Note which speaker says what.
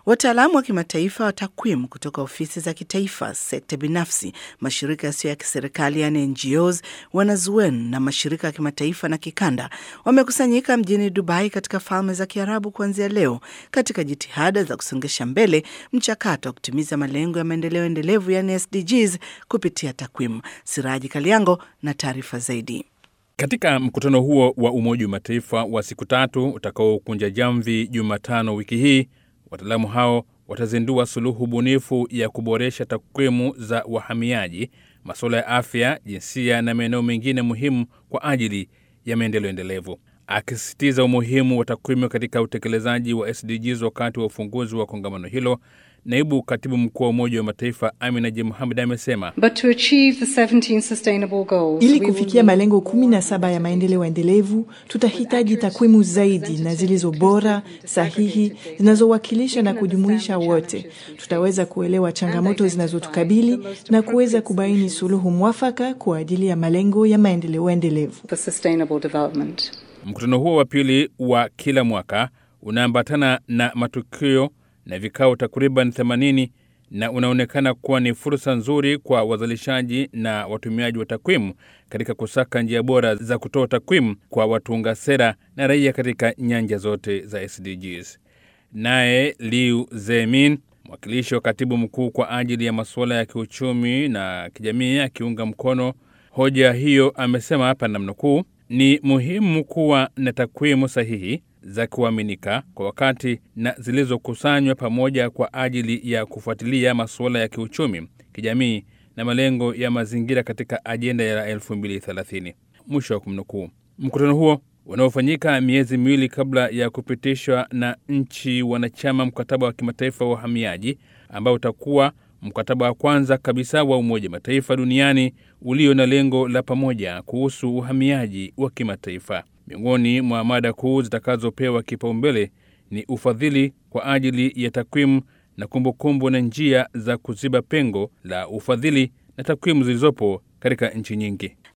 Speaker 1: Wataalamu wa kimataifa wa takwimu kutoka ofisi za kitaifa, sekta binafsi, mashirika yasiyo ya kiserikali yani NGOs, wanazuoni na mashirika ya kimataifa na kikanda wamekusanyika mjini Dubai katika Falme za Kiarabu kuanzia leo katika jitihada za kusongesha mbele mchakato wa kutimiza malengo ya maendeleo endelevu yani SDGs kupitia takwimu. Siraji Kaliango na taarifa zaidi.
Speaker 2: Katika mkutano huo wa Umoja wa Mataifa wa siku tatu utakaokunja jamvi Jumatano wiki hii, wataalamu hao watazindua suluhu bunifu ya kuboresha takwimu za wahamiaji, masuala ya afya, jinsia na maeneo mengine muhimu kwa ajili ya maendeleo endelevu. Akisisitiza umuhimu wa takwimu katika utekelezaji wa SDGs wakati wa ufunguzi wa kongamano hilo, naibu katibu mkuu wa Umoja wa Mataifa Amina J Muhamed amesema
Speaker 3: ili kufikia malengo kumi na saba ya maendeleo endelevu tutahitaji takwimu zaidi na zilizo bora, sahihi, zinazowakilisha na kujumuisha wote. Tutaweza kuelewa changamoto zinazotukabili na kuweza kubaini suluhu mwafaka kwa ajili ya malengo ya maendeleo endelevu.
Speaker 2: Mkutano huo wa pili wa kila mwaka unaambatana na matukio na vikao takriban 80 na unaonekana kuwa ni fursa nzuri kwa wazalishaji na watumiaji wa takwimu katika kusaka njia bora za kutoa takwimu kwa watunga sera na raia katika nyanja zote za SDGs. Naye Liu Zemin, mwakilishi wa katibu mkuu kwa ajili ya masuala ya kiuchumi na kijamii, akiunga mkono hoja hiyo, amesema hapa namnukuu, ni muhimu kuwa na takwimu sahihi za kuaminika kwa wakati na zilizokusanywa pamoja kwa ajili ya kufuatilia masuala ya kiuchumi, kijamii na malengo ya mazingira katika ajenda ya 2030. Mwisho wa kumnukuu. Mkutano huo unaofanyika miezi miwili kabla ya kupitishwa na nchi wanachama mkataba wa kimataifa wa uhamiaji ambao utakuwa mkataba wa kwanza kabisa wa Umoja Mataifa duniani ulio na lengo la pamoja kuhusu uhamiaji wa kimataifa. Miongoni mwa mada kuu zitakazopewa kipaumbele ni ufadhili kwa ajili ya takwimu na kumbukumbu na njia za kuziba pengo la ufadhili na takwimu zilizopo katika nchi nyingi.